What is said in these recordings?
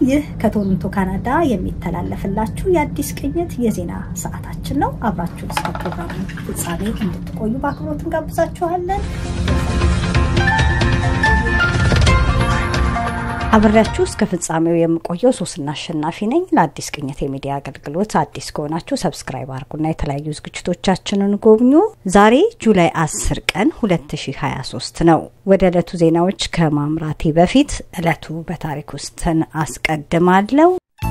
ይህ ከቶሮንቶ ካናዳ የሚተላለፍላችሁ የአዲስ ቅኝት የዜና ሰዓታችን ነው። አብራችሁ እስከ ፕሮግራሙ ፍጻሜ እንድትቆዩ በአክብሮት እንጋብዛችኋለን። አብሬያችሁ እስከ ፍጻሜው የምቆየው ሶስና አሸናፊ ነኝ። ለአዲስ ቅኝት የሚዲያ አገልግሎት አዲስ ከሆናችሁ ሰብስክራይብ አድርጉና የተለያዩ ዝግጅቶቻችንን ጎብኙ። ዛሬ ጁላይ 10 ቀን 2023 ነው። ወደ ዕለቱ ዜናዎች ከማምራቴ በፊት ዕለቱ በታሪክ ውስጥን አስቀድማለሁ።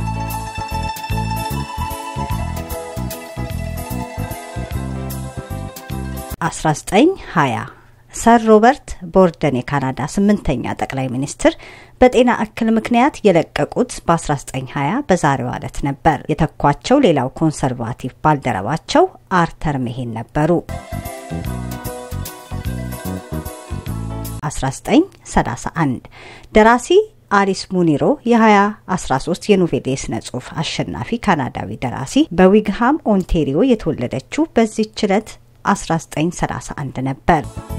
አስራ ዘጠኝ ሀያ ሰር ሮበርት ቦርደን የካናዳ ስምንተኛ ጠቅላይ ሚኒስትር በጤና እክል ምክንያት የለቀቁት በ1920 በዛሬው ዕለት ነበር። የተኳቸው ሌላው ኮንሰርቫቲቭ ባልደረባቸው አርተር ሜሄን ነበሩ። 1931 ደራሲ አሊስ ሙኒሮ የ2013 የኖቤል የስነ ጽሁፍ አሸናፊ ካናዳዊ ደራሲ በዊግሃም ኦንቴሪዮ የተወለደችው በዚህች ዕለት 1931 ነበር።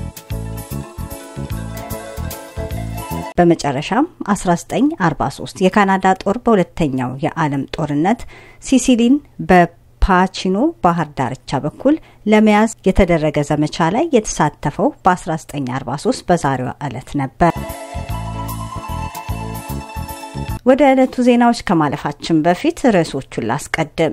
በመጨረሻም 1943 የካናዳ ጦር በሁለተኛው የዓለም ጦርነት ሲሲሊን በፓቺኖ ባህር ዳርቻ በኩል ለመያዝ የተደረገ ዘመቻ ላይ የተሳተፈው በ1943 በዛሬዋ ዕለት ነበር። ወደ ዕለቱ ዜናዎች ከማለፋችን በፊት ርዕሶቹን ላስቀድም።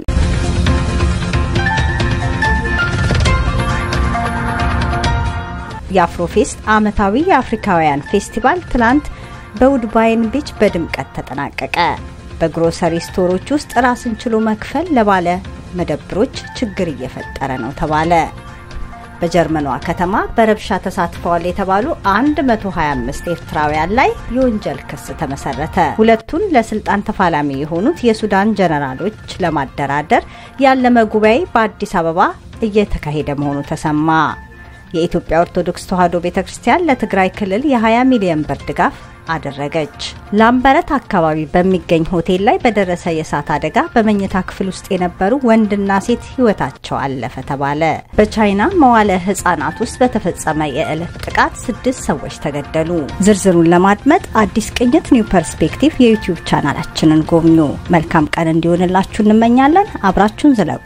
የአፍሮፌስት ዓመታዊ የአፍሪካውያን ፌስቲቫል ትላንት በውድባይን ቢች በድምቀት ተጠናቀቀ። በግሮሰሪ ስቶሮች ውስጥ ራስን ችሎ መክፈል ለባለ መደብሮች ችግር እየፈጠረ ነው ተባለ። በጀርመኗ ከተማ በረብሻ ተሳትፈዋል የተባሉ 125 ኤርትራውያን ላይ የወንጀል ክስ ተመሰረተ። ሁለቱን ለስልጣን ተፋላሚ የሆኑት የሱዳን ጀነራሎች ለማደራደር ያለመ ጉባኤ በአዲስ አበባ እየተካሄደ መሆኑ ተሰማ። የኢትዮጵያ ኦርቶዶክስ ተዋሕዶ ቤተ ክርስቲያን ለትግራይ ክልል የ20 ሚሊዮን ብር ድጋፍ አደረገች። ላምበረት አካባቢ በሚገኝ ሆቴል ላይ በደረሰ የእሳት አደጋ በመኝታ ክፍል ውስጥ የነበሩ ወንድና ሴት ሕይወታቸው አለፈ ተባለ። በቻይና መዋለ ሕጻናት ውስጥ በተፈጸመ የዕለት ጥቃት ስድስት ሰዎች ተገደሉ። ዝርዝሩን ለማድመጥ አዲስ ቅኝት ኒው ፐርስፔክቲቭ የዩቲዩብ ቻናላችንን ጎብኙ። መልካም ቀን እንዲሆንላችሁ እንመኛለን። አብራችሁን ዝለቁ።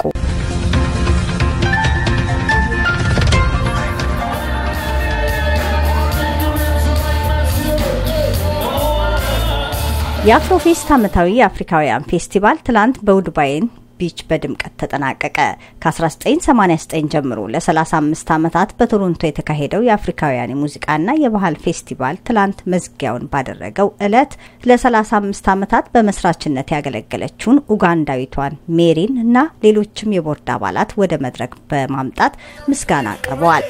የአፍሮፌስት ዓመታዊ የአፍሪካውያን ፌስቲቫል ትላንት በውድባይን ቢች በድምቀት ተጠናቀቀ። ከ1989 ጀምሮ ለ35 ዓመታት በቶሮንቶ የተካሄደው የአፍሪካውያን የሙዚቃና የባህል ፌስቲቫል ትላንት መዝጊያውን ባደረገው ዕለት ለ35 ዓመታት በመስራችነት ያገለገለችውን ኡጋንዳዊቷን ሜሪን እና ሌሎችም የቦርድ አባላት ወደ መድረክ በማምጣት ምስጋና አቅርበዋል።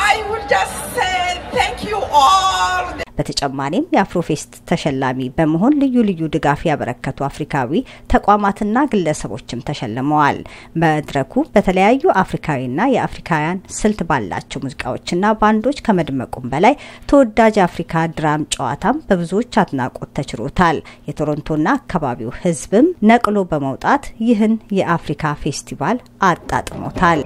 በተጨማሪም የአፍሮፌስት ተሸላሚ በመሆን ልዩ ልዩ ድጋፍ ያበረከቱ አፍሪካዊ ተቋማትና ግለሰቦችም ተሸልመዋል። መድረኩ በተለያዩ አፍሪካዊና የአፍሪካውያን ስልት ባላቸው ሙዚቃዎችና ባንዶች ከመድመቁም በላይ ተወዳጅ የአፍሪካ ድራም ጨዋታም በብዙዎች አድናቆት ተችሮታል። የቶሮንቶና አካባቢው ሕዝብም ነቅሎ በመውጣት ይህን የአፍሪካ ፌስቲቫል አጣጥሞታል።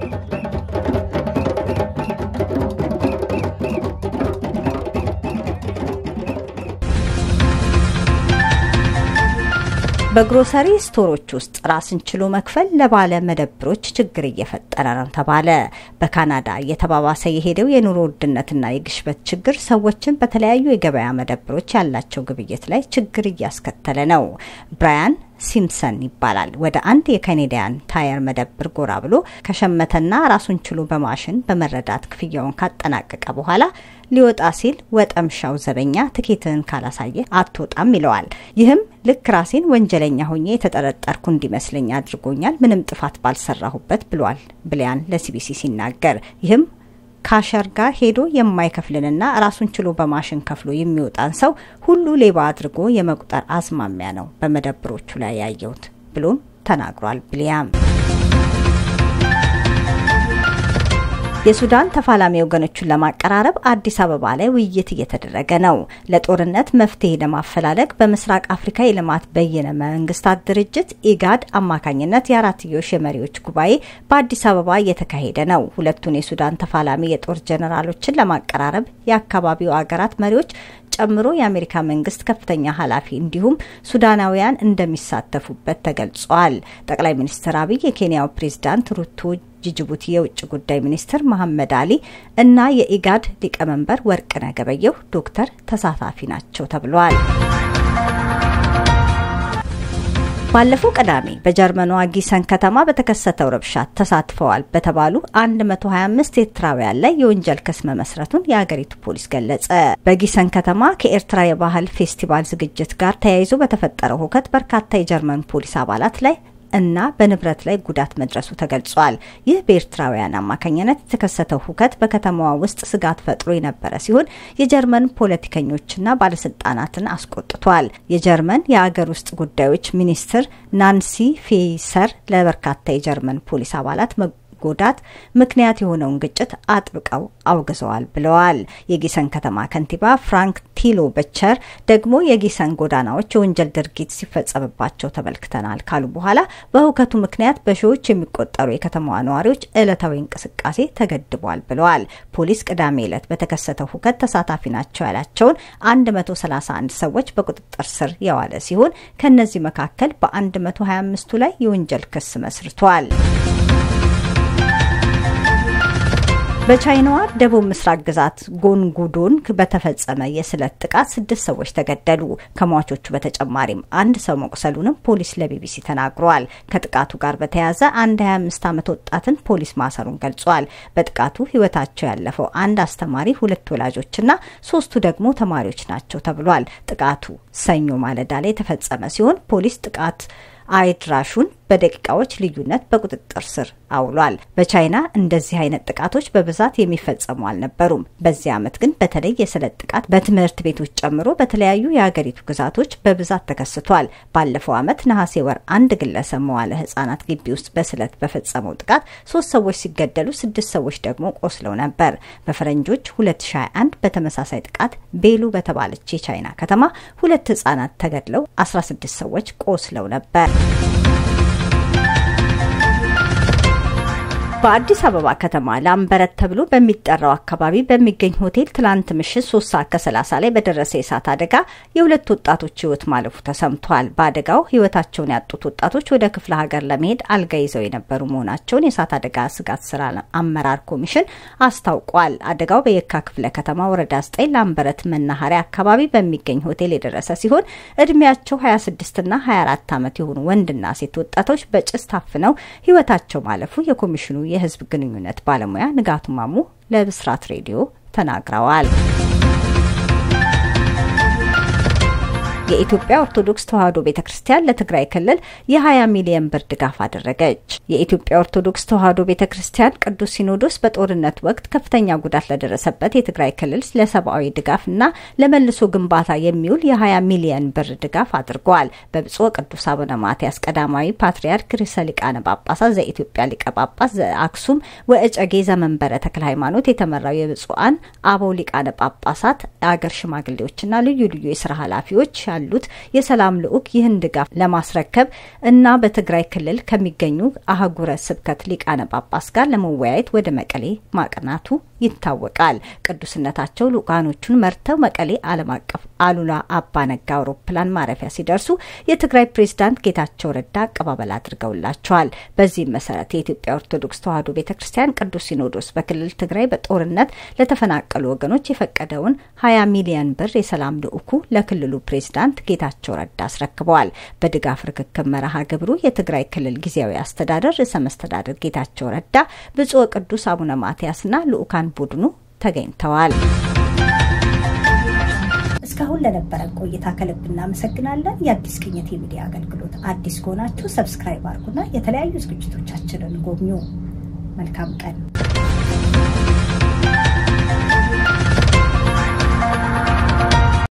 በግሮሰሪ ስቶሮች ውስጥ ራስን ችሎ መክፈል ለባለ መደብሮች ችግር እየፈጠረ ነው ተባለ። በካናዳ እየተባባሰ የሄደው የኑሮ ውድነትና የግሽበት ችግር ሰዎችን በተለያዩ የገበያ መደብሮች ያላቸው ግብይት ላይ ችግር እያስከተለ ነው። ብራያን ሲምሰን ይባላል። ወደ አንድ የካኔዲያን ታየር መደብር ጎራ ብሎ ከሸመተና ራሱን ችሎ በማሽን በመረዳት ክፍያውን ካጠናቀቀ በኋላ ሊወጣ ሲል ወጠምሻው ዘበኛ ትኬትህን ካላሳየ አትወጣም ይለዋል። ይህም ልክ ራሴን ወንጀለኛ ሆኜ የተጠረጠርኩ እንዲመስለኝ አድርጎኛል፣ ምንም ጥፋት ባልሰራሁበት ብሏል ብሊያን ለሲቢሲ ሲናገር ይህም ካሸር ጋር ሄዶ የማይከፍልንና ራሱን ችሎ በማሽን ከፍሎ የሚወጣን ሰው ሁሉ ሌባ አድርጎ የመቁጠር አዝማሚያ ነው በመደብሮቹ ላይ ያየሁት ብሎም ተናግሯል ብሊያም። የሱዳን ተፋላሚ ወገኖቹን ለማቀራረብ አዲስ አበባ ላይ ውይይት እየተደረገ ነው። ለጦርነት መፍትሄ ለማፈላለግ በምስራቅ አፍሪካ የልማት በይነ መንግስታት ድርጅት ኢጋድ አማካኝነት የአራትዮሽ የመሪዎች ጉባኤ በአዲስ አበባ እየተካሄደ ነው። ሁለቱን የሱዳን ተፋላሚ የጦር ጀኔራሎችን ለማቀራረብ የአካባቢው አገራት መሪዎች ጨምሮ የአሜሪካ መንግስት ከፍተኛ ኃላፊ እንዲሁም ሱዳናውያን እንደሚሳተፉበት ተገልጿል። ጠቅላይ ሚኒስትር አብይ፣ የኬንያው ፕሬዝዳንት ሩቶ የጅቡቲ የውጭ ጉዳይ ሚኒስትር መሐመድ አሊ እና የኢጋድ ሊቀመንበር ወርቅነህ ገበየሁ ዶክተር ተሳታፊ ናቸው ተብሏል። ባለፈው ቅዳሜ በጀርመኗ ጊሰን ከተማ በተከሰተው ረብሻ ተሳትፈዋል በተባሉ 125 ኤርትራውያን ላይ የወንጀል ክስ መመስረቱን የአገሪቱ ፖሊስ ገለጸ። በጊሰን ከተማ ከኤርትራ የባህል ፌስቲቫል ዝግጅት ጋር ተያይዞ በተፈጠረው ሁከት በርካታ የጀርመን ፖሊስ አባላት ላይ እና በንብረት ላይ ጉዳት መድረሱ ተገልጿል። ይህ በኤርትራውያን አማካኝነት የተከሰተው ሁከት በከተማዋ ውስጥ ስጋት ፈጥሮ የነበረ ሲሆን የጀርመን ፖለቲከኞችና ባለስልጣናትን አስቆጥቷል። የጀርመን የአገር ውስጥ ጉዳዮች ሚኒስትር ናንሲ ፌይሰር ለበርካታ የጀርመን ፖሊስ አባላት ጎዳት ምክንያት የሆነውን ግጭት አጥብቀው አውግዘዋል ብለዋል። የጊሰን ከተማ ከንቲባ ፍራንክ ቲሎ በቸር ደግሞ የጊሰን ጎዳናዎች የወንጀል ድርጊት ሲፈጸምባቸው ተመልክተናል ካሉ በኋላ በሁከቱ ምክንያት በሺዎች የሚቆጠሩ የከተማዋ ነዋሪዎች ዕለታዊ እንቅስቃሴ ተገድቧል ብለዋል። ፖሊስ ቅዳሜ ዕለት በተከሰተው ሁከት ተሳታፊ ናቸው ያላቸውን 131 ሰዎች በቁጥጥር ስር የዋለ ሲሆን ከእነዚህ መካከል በ125ቱ ላይ የወንጀል ክስ መስርቷል። በቻይናዋ ደቡብ ምስራቅ ግዛት ጎንጉዶን በተፈጸመ የስለት ጥቃት ስድስት ሰዎች ተገደሉ። ከሟቾቹ በተጨማሪም አንድ ሰው መቁሰሉንም ፖሊስ ለቢቢሲ ተናግሯል። ከጥቃቱ ጋር በተያያዘ አንድ 25 ዓመት ወጣትን ፖሊስ ማሰሩን ገልጿል። በጥቃቱ ሕይወታቸው ያለፈው አንድ አስተማሪ፣ ሁለት ወላጆችና ሶስቱ ደግሞ ተማሪዎች ናቸው ተብሏል። ጥቃቱ ሰኞ ማለዳ ላይ የተፈጸመ ሲሆን ፖሊስ ጥቃት አድራሹን በደቂቃዎች ልዩነት በቁጥጥር ስር አውሏል። በቻይና እንደዚህ አይነት ጥቃቶች በብዛት የሚፈጸሙ አልነበሩም። በዚህ ዓመት ግን በተለይ የስለት ጥቃት በትምህርት ቤቶች ጨምሮ በተለያዩ የሀገሪቱ ግዛቶች በብዛት ተከስቷል። ባለፈው ዓመት ነሐሴ ወር አንድ ግለሰብ መዋለ ሕጻናት ግቢ ውስጥ በስለት በፈጸመው ጥቃት ሶስት ሰዎች ሲገደሉ ስድስት ሰዎች ደግሞ ቆስለው ነበር። በፈረንጆች 2021 በተመሳሳይ ጥቃት ቤሉ በተባለች የቻይና ከተማ ሁለት ሕጻናት ተገድለው 16 ሰዎች ቆስለው ነበር። በአዲስ አበባ ከተማ ላምበረት ተብሎ በሚጠራው አካባቢ በሚገኝ ሆቴል ትላንት ምሽት ሶስት ሰዓት ከሰላሳ ላይ በደረሰ የእሳት አደጋ የሁለት ወጣቶች ህይወት ማለፉ ተሰምቷል። በአደጋው ህይወታቸውን ያጡት ወጣቶች ወደ ክፍለ ሀገር ለመሄድ አልጋ ይዘው የነበሩ መሆናቸውን የእሳት አደጋ ስጋት ስራ አመራር ኮሚሽን አስታውቋል። አደጋው በየካ ክፍለ ከተማ ወረዳ ዘጠኝ ላምበረት መናኸሪያ አካባቢ በሚገኝ ሆቴል የደረሰ ሲሆን እድሜያቸው 26ና 24 ዓመት የሆኑ ወንድና ሴት ወጣቶች በጭስ ታፍነው ህይወታቸው ማለፉ የኮሚሽኑ የህዝብ ግንኙነት ባለሙያ ንጋቱ ማሙ ለብስራት ሬዲዮ ተናግረዋል። የኢትዮጵያ ኦርቶዶክስ ተዋሕዶ ቤተ ክርስቲያን ለትግራይ ክልል የ20 ሚሊዮን ብር ድጋፍ አደረገች። የኢትዮጵያ ኦርቶዶክስ ተዋሕዶ ቤተ ክርስቲያን ቅዱስ ሲኖዶስ በጦርነት ወቅት ከፍተኛ ጉዳት ለደረሰበት የትግራይ ክልል ለሰብአዊ ድጋፍና ለመልሶ ግንባታ የሚውል የ20 ሚሊዮን ብር ድጋፍ አድርገዋል። በብፁዕ ቅዱስ አቡነ ማትያስ ቀዳማዊ ፓትርያርክ ርዕሰ ሊቃነ ጳጳሳት ዘኢትዮጵያ ሊቀ ጳጳስ ዘአክሱም ወእጨጌ ዘመንበረ ተክለ ሃይማኖት የተመራው የብፁዓን አበው ሊቃነ ጳጳሳት አገር ሽማግሌዎችና ልዩ ልዩ የስራ ኃላፊዎች ያሉት የሰላም ልዑክ ይህን ድጋፍ ለማስረከብ እና በትግራይ ክልል ከሚገኙ አህጉረ ስብከት ሊቃነ ጳጳስ ጋር ለመወያየት ወደ መቀሌ ማቅናቱ ይታወቃል። ቅዱስነታቸው ልኡካኖቹን መርተው መቀሌ ዓለም አቀፍ አሉላ አባነጋ አውሮፕላን ማረፊያ ሲደርሱ የትግራይ ፕሬዝዳንት ጌታቸው ረዳ አቀባበል አድርገውላቸዋል። በዚህም መሰረት የኢትዮጵያ ኦርቶዶክስ ተዋሕዶ ቤተ ክርስቲያን ቅዱስ ሲኖዶስ በክልል ትግራይ በጦርነት ለተፈናቀሉ ወገኖች የፈቀደውን 20 ሚሊዮን ብር የሰላም ልዑኩ ለክልሉ ፕሬዝዳንት ጌታቸው ረዳ አስረክበዋል። በድጋፍ ርክክብ መርሃ ግብሩ የትግራይ ክልል ጊዜያዊ አስተዳደር ርዕሰ መስተዳደር ጌታቸው ረዳ፣ ብፁዕ ቅዱስ አቡነ ማትያስና ልዑካን ቡድኑ ተገኝተዋል። እስካሁን ለነበረን ቆይታ ከልብ እናመሰግናለን። የአዲስ ቅኝት የሚዲያ አገልግሎት አዲስ ከሆናችሁ ሰብስክራይብ አድርጉና የተለያዩ ዝግጅቶቻችንን ጎብኙ። መልካም ቀን